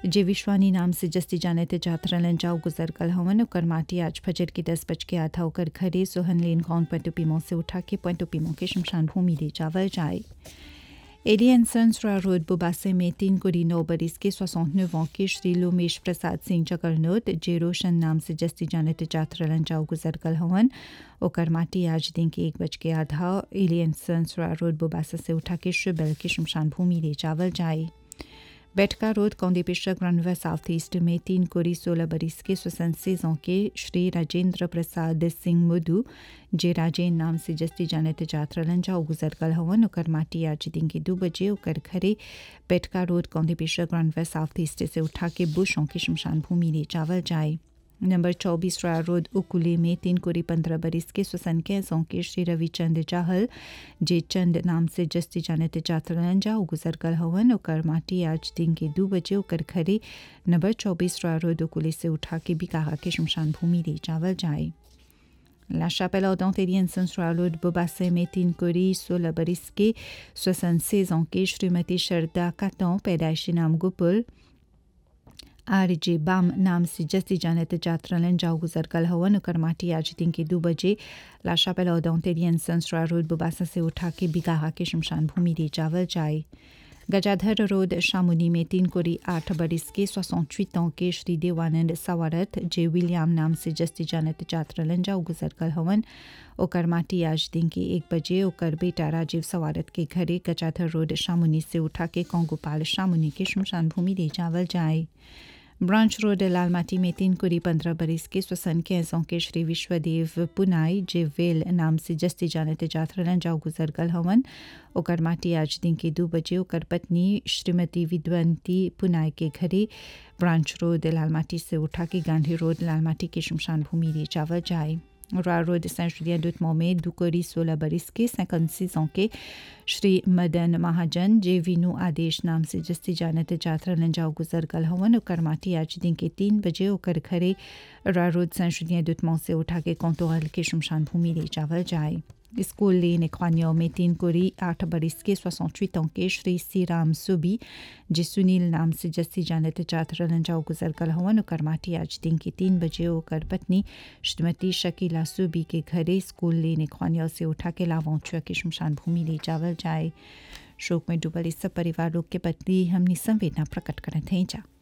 जे विश्वानी नाम से जस्ती जाने ते जात रहलन जाओ गुजर कल हवन ओकर माटी आज फजर के दस बज के आधा ओकर घरे सोहन लेन कौन पॉइंट पीमो से उठा के पॉइंट पीमो के शमशान भूमि ले जावल जाए एलियन सन्सरा रोड बुबासे में तीन कोड़ी नौ बरिस के 69 ans के श्री लोमेश प्रसाद सिंह चकरनोत जे रोशन नाम से जस्ती जाने ते जात रहलन जाओ गुजर कल हवन ओकर माटी आज दिन के एक बज के आधा एलियन सन्सरा रोड बुबासा से उठा के शुबल के शमशान भूमि ले जावल जाए बैठका रोड कौंदीपेशा ग्रानवा साउथ ईस्ट में तीन कोरी सोलह बरिस के स्वसंसेजों के श्री राजेंद्र प्रसाद सिंह मुदू जे राजेन नाम से जस्ती जाने ते जात रहलन जा गुजर कल हवन ओकर माटी आज दिन के दो बजे ओकर घरे बैठका रोड कौंदीपेशा ग्रानवा साउथ ईस्ट से उठा के बुशों के शमशान भूमि ले जावल जाए नंबर चौबीस रॉय रोड उकुले में तीन कोरी पंद्रह बरिस के स्वसन कैसों के श्री रविचंद चाहल जे चंद नाम से जस्ती जाने ते जातरन जा गुजर कल हवन ओकर माटी आज दिन के दो बजे ओकर घरे नंबर चौबीस रॉय रोड उकुले से उठा के बिकाहा के शमशान भूमि ले जावल जाए La chapelle ardentérienne Saint-Roud Bobassé में तीन कोरी सोलह बरिस के सोसन सेजों के श्रीमती शरदा कातों पैदाइशी नाम गुपुल आरजे बाम नाम से जस्ती जानत जात्रलन जाओ गुजर कल हवन ओकर माटी आज दिन के दो बजे लाशा पेला दौतेरियन संसरा रोड बुबासा से उठा के बिगाहा के शमशान भूमि ले जावल जाए गजाधर रोड शामुनी में तीन कोरी आठ बरिस के सोसठ ans के श्री देवानंद सवारत जे विलियम नाम से जस्ती जानत जात्रलन जाओ गुजर कल हवन ओकर माटी आज दिन के एक बजे ओकर बेटा राजीव सवारत के घरे गजाधर रोड शामुनी से उठा के कोंगोपाल शामुनी के शमशान भूमि ले जावल जाए ब्रांच रोड लालमाटी में तीन कुरी पंद्रह बरिस के स्वसन कैसों के श्री विश्वदेव पुनाई जे वेल नाम से जस्ती जानते जाथरलन जाओ गुजर गल हवन ओकर माटी आज दिन के दो बजे ओकर पत्नी श्रीमती विद्वंती पुनाई के घरे ब्रांच रोड लालमाटी से उठा के गांधी रोड लालमाटी के शमशान भूमि ले जावल जाए रॉय रोड सेंट जुलियन डुटमो में दुकोरी सोलह बरिस के सैकंसीस के श्री मदन महाजन जे विनु आदेश नाम से जस्ती जानत जात्रा लंजाओ गुजर गल हवन ओकर माटी आज दिन के तीन बजे ओकर घरे रॉय रोड सेंट जुलियन डुटमो से उठा के कौतोहल के शमशान भूमि ले जावल जाए स्कूल लेन एख्वानियों में तीन कोरी आठ बरिस के सोसठ ans के श्री सीराम सुबी जे सुनील नाम से जस्ती जानत चात्र रंजाओ गुजर कल हवन ओकर माटी आज दिन के तीन बजे ओकर पत्नी श्रीमती शकीला सुबी के घरे स्कूल लेन एख्वानियों से उठा के लावौचुआ के शमशान भूमि ले जावल जाए शोक में डूबल इस सब परिवार लोग के प्रति हमने संवेदना प्रकट करत हैं जा